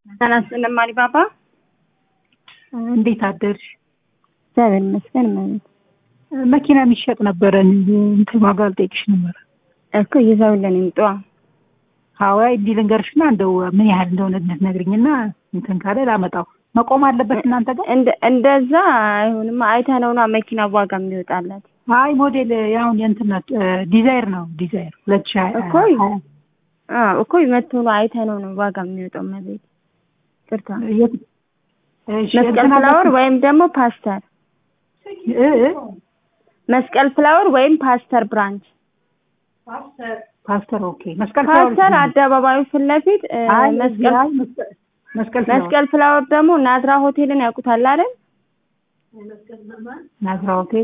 ሰላም ስለማሪ ባባ እንዴት አደርሽ? እግዚአብሔር ይመስገን ማለት መኪና የሚሸጥ ነበረ እንትን ዋጋ ልጠይቅሽ ነበረ እኮ ይዘውልን ይምጡ። ሀዋይ እንዲህ ልንገርሽና እንደው ምን ያህል እንደሆነ ነግሪኝና እንትን ካለ ላመጣው መቆም አለበት እናንተ ጋር እንደ እንደዛ አይሆንማ። አይተነው ነው መኪና ዋጋ የሚወጣላት አይ ሞዴል ያሁን የእንትን ነው ዲዛይር ነው ዲዛይር ሁለት ሺህ ሀያ እኮ አዎ እኮ መቶ ነው አይተነው ነው ዋጋ የሚወጣው መቤት ቅርታ የት- እሺ፣ መስቀል እንትን ፍላወር አለ- ወይም ደግሞ ፓስተር እ እ መስቀል ፍላወር ወይም ፓስተር ብራንች ፓስተር ኦኬ መስቀል ፍላወር ፓስተር አደባባዩ ፊት ለፊት እ፣ አይ መስቀል አይ መስቀል መስቀል ፍላወር መስቀል ፍላወር ደግሞ ናዝራ ሆቴልን ያውቁታል አይደል? ናዝራ ሆቴል